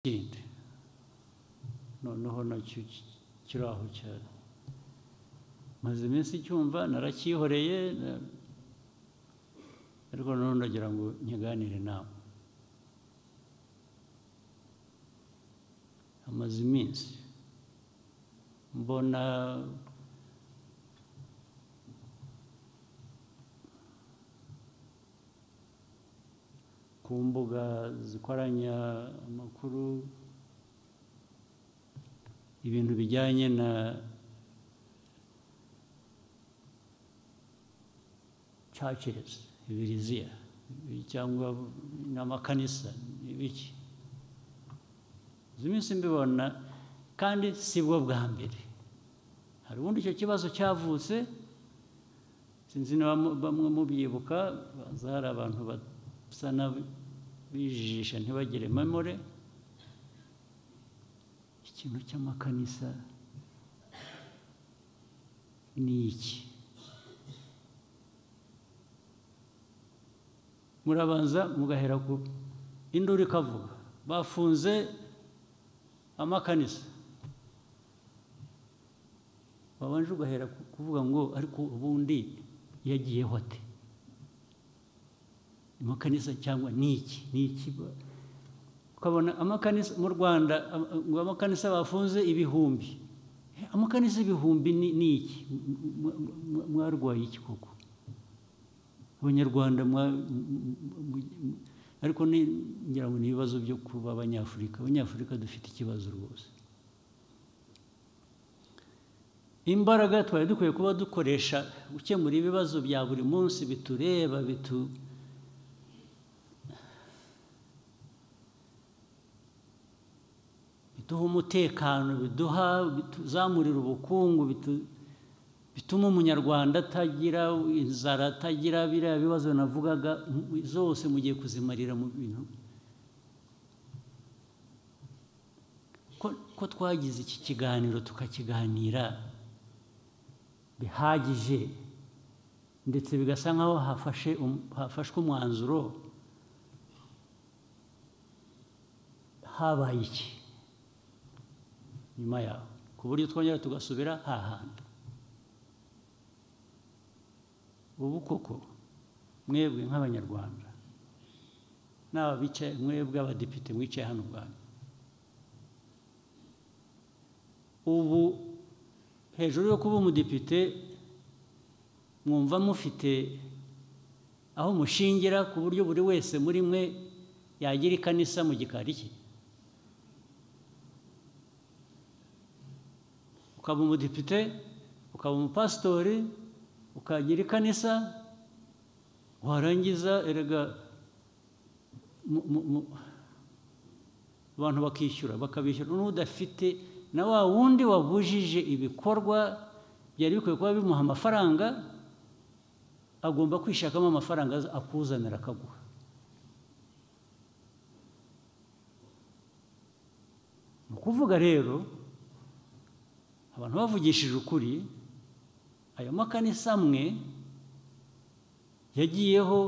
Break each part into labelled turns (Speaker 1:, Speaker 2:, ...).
Speaker 1: kirinde noneho nacyo kiraho cyane maze iminsi icyumva narakihoreye na- ariko noneho ndagira ngo nkiganire nawe amaze iminsi mbona ku mbuga zikoranya amakuru ibintu bijyanye na churches ibiriziya cyangwa n'amakanisa n'ibiki izi minsi mbibona kandi si bwo bwa mbere hari ubundi icyo kibazo cyavutse sinzi niba mu- bamwe mubyibuka baza hari abantu basa n'abijijisha ntibagire memore ikintu cy'amakanisa ni iki murabanza mugahera ku induru ikavuga bafunze amakanisa wabanje ugahera ku- kuvuga ngo ariko ubundi yagiyeho ate amakanisa cyangwa ni iki ni iki ba- ukabona amakanisa mu rwanda am- ngo amakanisa bafunze ibihumbi Eh, amakanisa ibihumbi ni ni iki M- m- m- m- mwarwaye iki koko abanyarwanda mwa- m- m- m- m- ariko ni ngira ngo ni ibibazo byo kuba abanyafurika abanyafurika dufite ikibazo rwose imbaraga twari dukwiye kuba dukoresha gukemura ibibazo bya buri munsi bitureba bitu biduha umutekano biduha bituzamurira ubukungu bitu- bituma umunyarwanda atagira inzara atagira biriya bibazo navugaga mu- zose mugiye kuzimarira mu bintu ko, ko twagize iki kiganiro tukakiganira bihagije ndetse bigasa nkaho hafashe um- hafashwe umwanzuro habaye iki nyuma yaho ku buryo twongera tugasubira hahandi ubu koko mwebwe nk'abanyarwanda n'aba bicaye mwebwe abadepite mwicaye hano ubwanyu ubu hejuru yo kuba umudepite mwumva mufite aho mushingira ku buryo buri wese muri mwe yagira ikanisa mu gikari cye ukaba umudepite ukaba umupasitori ukagira ikanisa warangiza erega mu- mu- mu- abantu bakishyura bakabishyura n'udafite na wa wundi wabujije ibikorwa byari bikwiye kuba bimuha amafaranga agomba kwishakamo amafaranga aza- akuzanira akaguha ni ukuvuga rero abantu bavugishije ukuri ayo makanisa amwe yagiyeho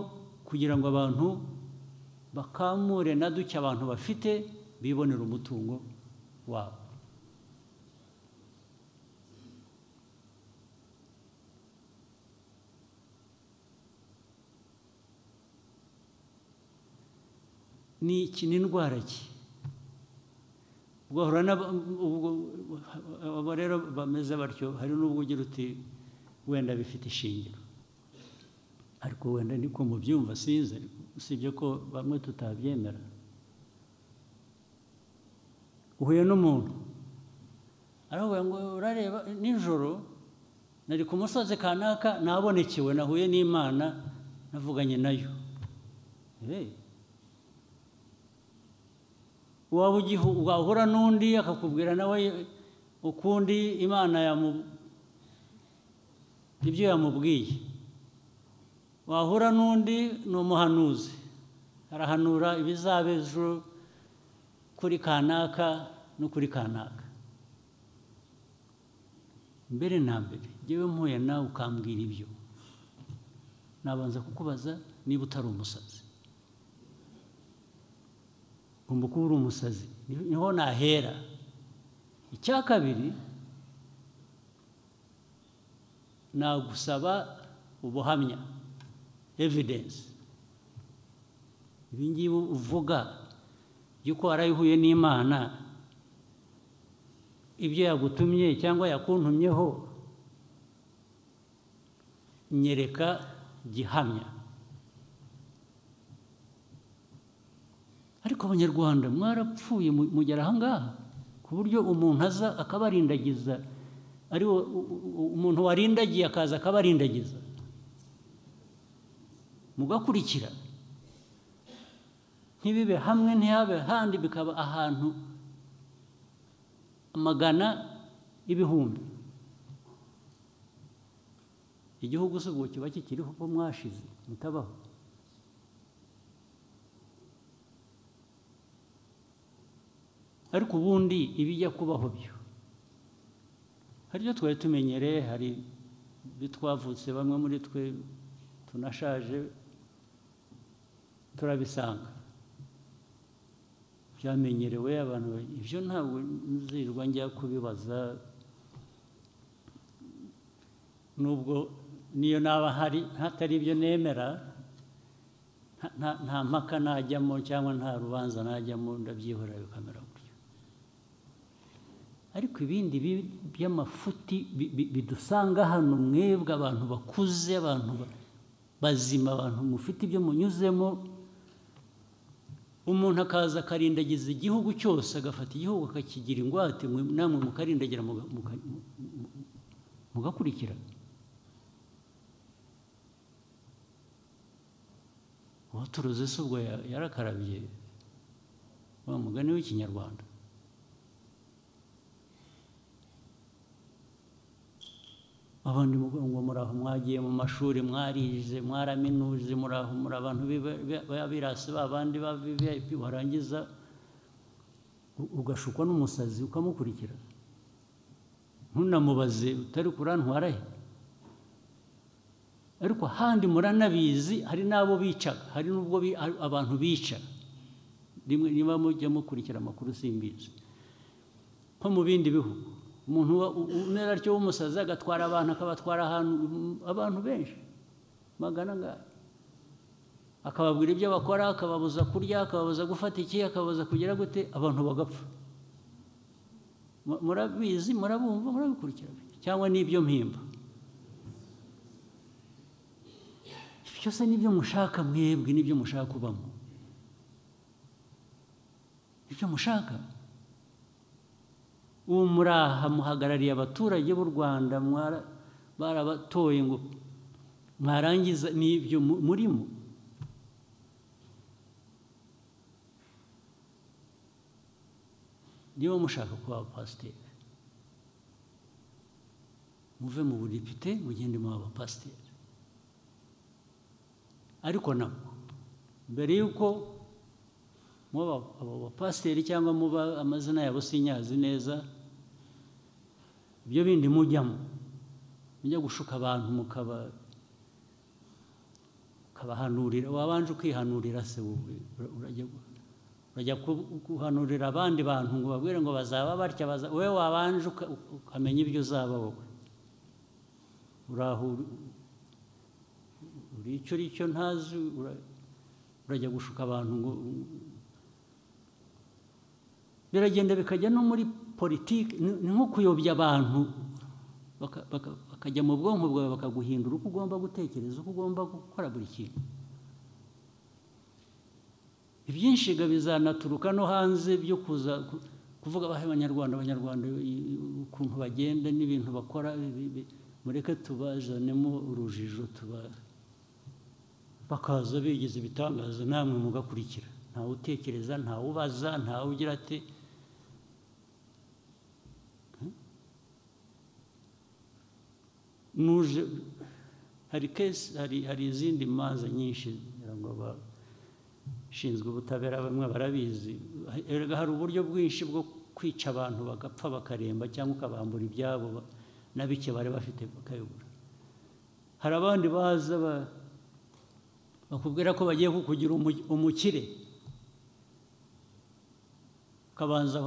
Speaker 1: kugira ngo abantu bakamure na duke abantu bafite bibonera umutungo wabo ni iki ni indwara ki ugahura n'aba- ubwo abo rero bameze batyo hari n'ubwo ugira uti wenda bifite ishingiro ariko wenda niko mubyumva sinzi ariko usibye ko bamwe tutabyemera uhuye n'umuntu aravuga ngo urareba nijoro nari ku musozi kanaka nabonekewe nahuye n'imana navuganye nayo Eh, waba ugihu- wahura n'undi akakubwira nawe ukundi imana yamu- ibyo yamubwiye wahura n'undi ni umuhanuzi arahanura ibizaba ejo kuri kanaka no kuri kanaka mbere na mbere yewe mpuye nawe ukambwira ibyo nabanza kukubaza niba utari umusazi ugomba kuba uri umusazi niho nahera icya kabiri nagusaba ubuhamya evidensi ibi ngibi uvuga by'uko warayihuye n'imana ibyo yagutumye cyangwa yakuntumyeho nyereka gihamya ariko abanyarwanda mwarapfuye mugera ahangaha ku buryo umuntu aza akabarindagiza ari umuntu warindagiye akaza akabarindagiza mugakurikira ntibibe hamwe ntihabe handi bikaba ahantu magana ibihumbi igihugu si ubu kiba kikiriho uko mwashize mutabaho ariko ubundi ibijya kubaho byo hari ibyo twari tumenyereye hari ibyo twavutse bamwe muri twe tunashaje turabisanga byamenyerewe abantu ibyo ntabwo nzirwa njya kubibaza nubwo niyo naba hari hatari ibyo nemera nta mpaka najyamo cyangwa nta rubanza najyamo ndabyihorera bikamera gutyo ariko ibindi by'amafuti bidusanga hano mwebwe abantu bakuze abantu bazima abantu mufite ibyo munyuzemo umuntu akaza akarindagiza igihugu cyose agafata igihugu akakigira ingwate namwe mukarindagira mugakurikira uwaturuze si ubwo yarakarabye wa mugani w'ikinyarwanda abandi ngo muraho mwagiye mu mashuri mwarize mwaraminuje muraho muri abantu b'abirasi babandi ba viviyayipi warangiza ugashukwa n'umusazi ukamukurikira ntunamubaze utari kurantwara he ariko ahandi muranabizi hari n'abo bicaga hari n'ubwo abantu bica rimwe niba mujya mukurikira amakuru simbizi nko mu bindi bihugu umuntu umera atyo w'umusazi agatwara abantu akabatwara ahantu abantu benshi magana ngaya akababwira ibyo bakora akababuza kurya akababuza gufata iki akababuza kugira gute abantu bagapfa murabizi murabumva murabikurikira cyangwa n'ibyo mpimba byose n'ibyo mushaka mwebwe n'ibyo mushaka kubamo ibyo mushaka ubu muraha muhagarariye abaturage b'u rwanda barabatoye ngo mwarangiza n'ibyo murimo niba mushaka kuba abapasiteri muve mu budepite mugende mu abapasiteri ariko nabwo mbere y'uko muba abo bapasiteri cyangwa muba amazina yabo sinyazi neza ibyo bindi mujyamo mujya gushuka abantu mukaba mukabahanurira wabanje ukihanurira se urajya guhanurira abandi bantu ngo babwire ngo bazaba batya wowe wabanje ukamenya ibyo uzaba wowe uraho uri icyo uri cyo ntazi urajya gushuka abantu ngo biragenda bikajya no muri politiki ni nko kuyobya abantu bakajya mu bwonko bwawe bakaguhindura uko ugomba gutekereza uko ugomba gukora buri kintu ibyinshiga bizanaturuka no hanze byo kuza kuvuga abahe abanyarwanda abanyarwanda ukuntu bagenda n'ibintu bakora mureke tubazanemo urujijo tuba bakaza bigize ibitangaza namwe mugakurikira ntawe utekereza ntawe ubaza ntawe ugira ati nuje hari kesi hari izindi manza nyinshi ngo abashinzwe ubutabera bamwe barabizi erega hari uburyo bwinshi bwo kwica abantu bagapfa bakaremba cyangwa ukabambura ibyabo na bike bari bafite bakayobora hari abandi baza bakubwira ko bagiye kukugira umukire kabanza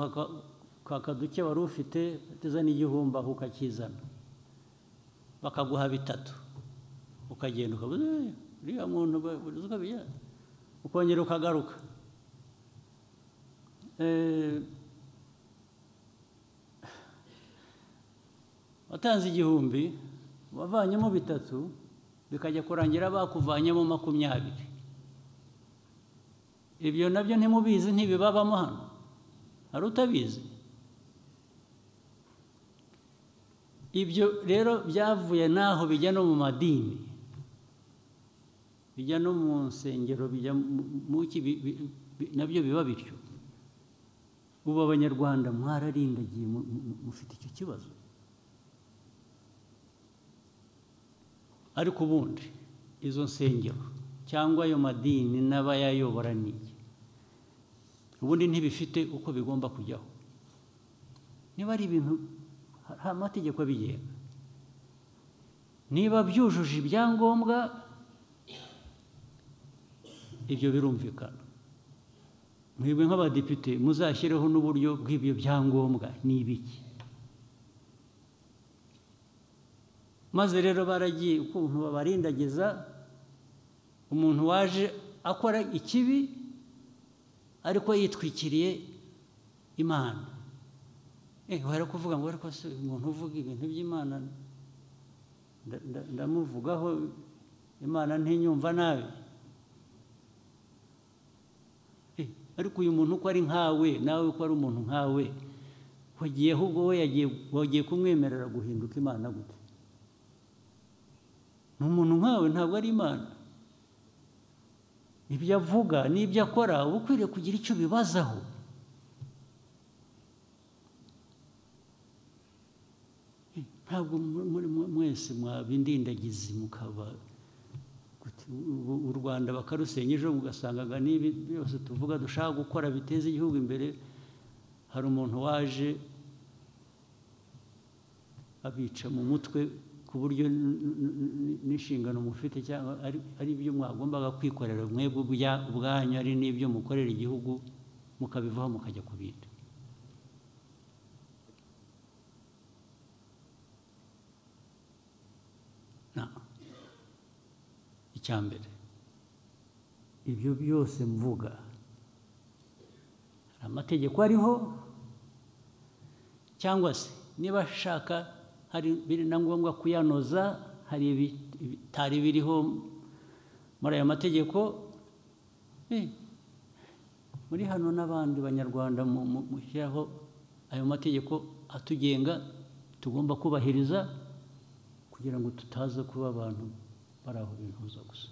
Speaker 1: kwaka duke wari ufite uteze n'igihumbi aho ukakizana bakaguha bitatu ukagenda ukabuze uriya muntu ukabijya ukongera ukagaruka watanze igihumbi wavanyemo bitatu bikajya kurangira bakuvanyemo makumyabiri ibyo nabyo ntimubizi ntibibabamo hano hari utabizi ibyo rero byavuye n'aho bijya no mu madini bijya no mu nsengero bijya nabyo biba bityo ubu abanyarwanda mwararindagiye mufite icyo kibazo ariko ubundi izo nsengero cyangwa ayo madini n'abayayobora n'iyi ubundi ntibifite uko bigomba kujyaho niba ari ibintu hari amategeko abigenga niba byujuje ibyangombwa ibyo birumvikana mwebwe nk'abadepite muzashyireho n'uburyo bw'ibyo byangombwa ni ibiki maze rero baragiye ukuntu babarindagiza umuntu waje akora ikibi ariko yitwikiriye imana wari kuvuga ngo ariko se umuntu uvuga ibintu by'imana ndamuvugaho imana ntinyumva nabi ariko uyu muntu uko ari nkawe nawe uko ari umuntu nkawe wagiyeho ubwo we wagiye kumwemerera guhinduka imana gute ni umuntu nkawe ntabwo ari imana ibyo avuga n'ibyo akora uba ukwiriye kugira icyo ubibazaho ntabwo mwese mwabindindagizi mukaba u rwanda bakarusenya ejo mugasangaga n'ibi byose tuvuga dushaka gukora biteza igihugu imbere hari umuntu waje abica mu mutwe ku buryo n'inshingano mufite cyangwa ari ibyo mwagombaga kwikorera mwebwe ubwanyu ari n'ibyo mukorera igihugu mukabivaho mukajya ku bindi icya mbere ibyo byose mvuga hari amategeko ariho cyangwa se niba ashaka hari biri na ngombwa kuyanoza hari ibitari biriho muri ayo mategeko muri hano n'abandi banyarwanda mushyiraho ayo mategeko atugenga tugomba kubahiriza kugira ngo tutaza kuba abantu bari aho bihuza gusa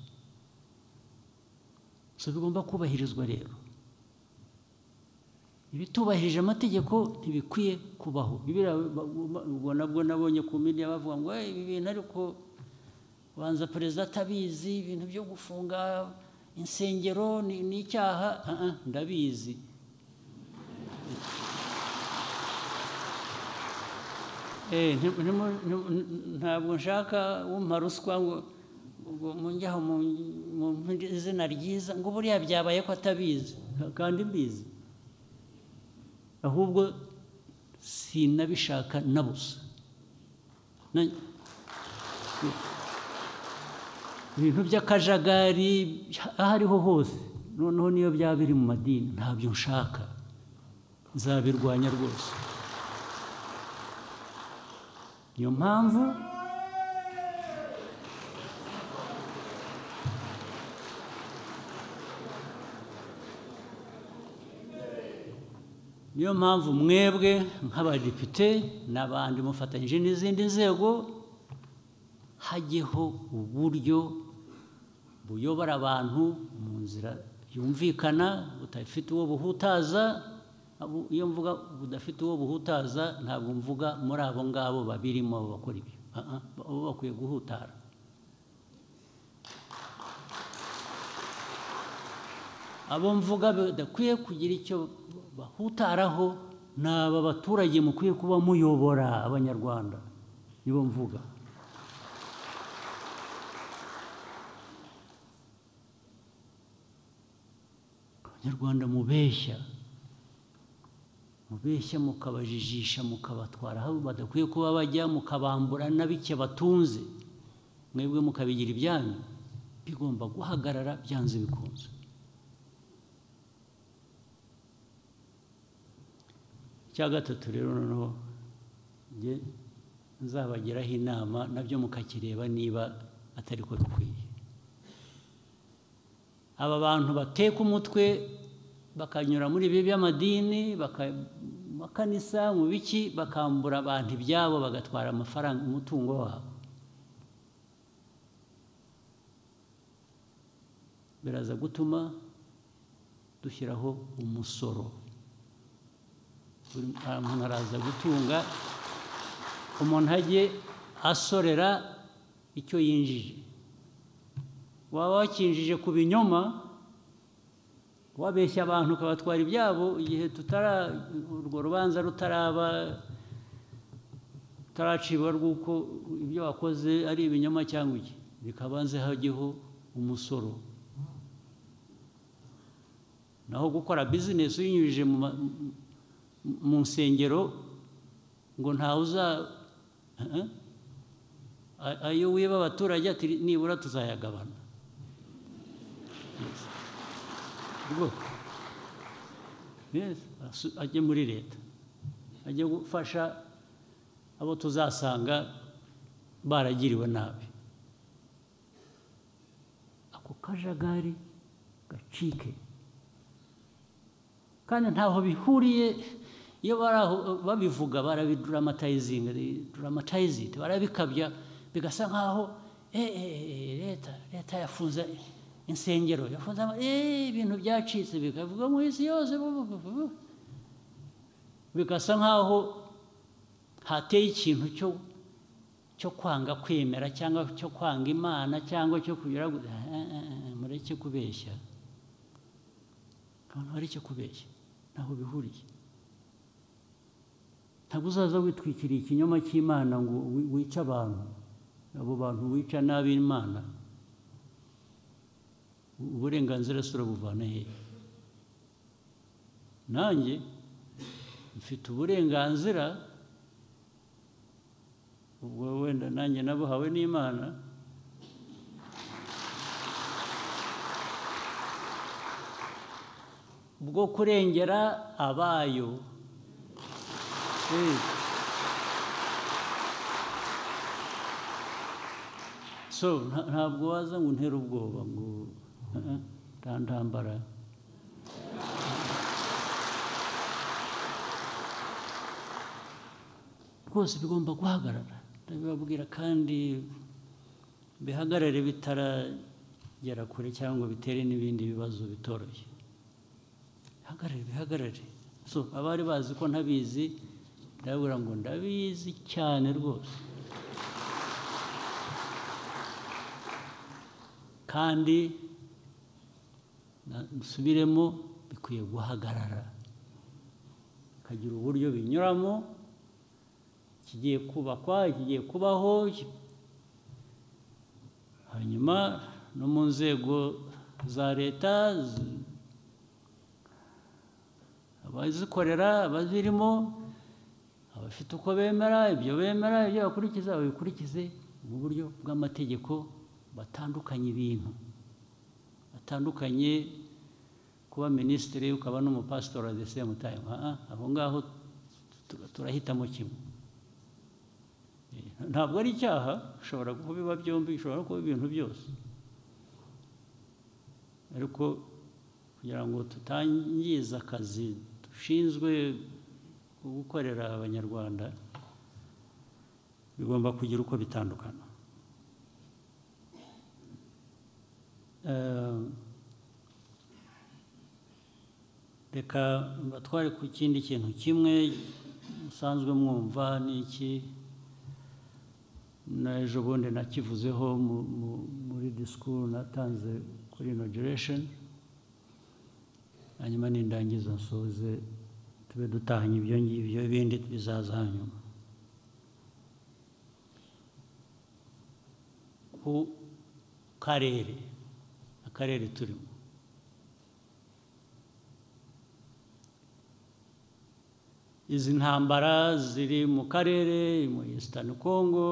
Speaker 1: so bigomba kubahirizwa rero ibitubahirije amategeko ntibikwiye kubaho ubwo nabwo nabonye ku midiya bavuga ngo ibi bintu ariko banza perezida atabizi ibintu byo gufunga insengero ni icyaha ndabizi ntabwo nshaka wumva ruswa ngo munjyaho mu izina ryiza ngo buriya byabaye ko atabizi kandi mbizi ahubwo sinabishaka na busa ibintu by'akajagari aho ariho hose noneho niyo byaba biri mu madini ntabyo nshaka nzabirwanya rwose niyo mpamvu niyo mpamvu mwebwe nk'abadepite n'abandi mufatanyije n'izindi nzego hajyeho uburyo buyobora abantu mu nzira yumvikana budafite uwo buhutaza iyo mvuga budafite uwo buhutaza ntabwo mvuga muri abo ngabo babirimo bakora ibyo abo bakwiye guhutara abo mvuga badakwiye kugira icyo bahutaraho ni aba baturage mukwiye kuba muyobora abanyarwanda nibo mvuga abanyarwanda mubeshya mubeshya mukabajijisha mukabatwara aho badakwiye kuba bajya mukabambura na bike batunze mwebwe mukabigira ibyanyu bigomba guhagarara byanze bikunze icya gatatu rero noneho njye nzabagiraho inama nabyo mukakireba niba atari ko bikwiye aba bantu bateka umutwe bakanyura muri ibi by'amadini amakanisa mu biki bakambura abantu ibyabo bagatwara amafaranga umutungo wabo biraza gutuma dushyiraho umusoro buri muntu araza gutunga umuntu ajye asorera icyo yinjije waba wakinjije ku binyoma wabeshya abantu ukabatwara ibyabo igihe tutara urwo rubanza rutaraba rutaraciba rw'uko ibyo wakoze ari ibinyoma cyangwa iki bikabanze hajyeho umusoro naho gukora bizinesi uyinyujije mu nsengero ngo ntawe uza ayo wiba abaturage ati nibura tuzayagabana ajye muri leta ajye gufasha abo tuzasanga baragiriwe nabi ako kajagari gacike kandi ntaho bihuriye iyo bari aho babivuga barabiduramatayizinga duramatayizinga barabikabya bigasa nkaho leta leta yafunze insengero yafunze ibintu byacitse bikavuga mu isi yose bigasa nkaho hateye ikintu cyo kwanga kwemera cyangwa cyo kwanga imana cyangwa cyo kugira mureke kubeshya abantu bareke kubeshya ntaho bihuriye ntabwo uzaza witwikiriye ikinyoma cy'imana ngo wice abantu abo bantu wica n'ab'imana uburenganzira si urabuvana hehe nanjye mfite uburenganzira ubwo wenda nanjye nabuhawe n'imana bwo kurengera abayo so ntabwo waza ngo untere ubwoba ngo ntandambara rwose bigomba guhagarara ndabibabwira kandi bihagarare bitaragera kure cyangwa bitere n'ibindi bibazo bitoroshye bihagarare bihagarare so abari bazi ko ntabizi ndabura ngo ndabizi cyane rwose kandi nsubiremo bikwiye guhagarara bikagira uburyo binyuramo kigiye kubakwa kigiye kubaho hanyuma no mu nzego za leta abazikorera abazirimo abafite uko bemera ibyo bemera ibyo bakurikiza babikurikize mu buryo bw'amategeko batandukanye ibintu batandukanye kuba minisitiri ukaba n'umupasitori wa same time aho ngaho turahitamo kimwe ntabwo ari icyaha ushobora kubiba byombi ushobora kuba ibintu byose ariko kugira ngo tutangiza akazi dushinzwe gukorera abanyarwanda bigomba kugira uko bitandukana reka batware ku kindi kintu kimwe musanzwe mwumva n'iki n'ejo bundi nakivuzeho muri disikuru natanze kuri inogiresheni hanyuma n'indangiza nsoze tube dutahanye ibyo ngibyo ibindi bizaza hanyuma ku karere akarere turimo izi ntambara ziri mu karere mu Eastern Congo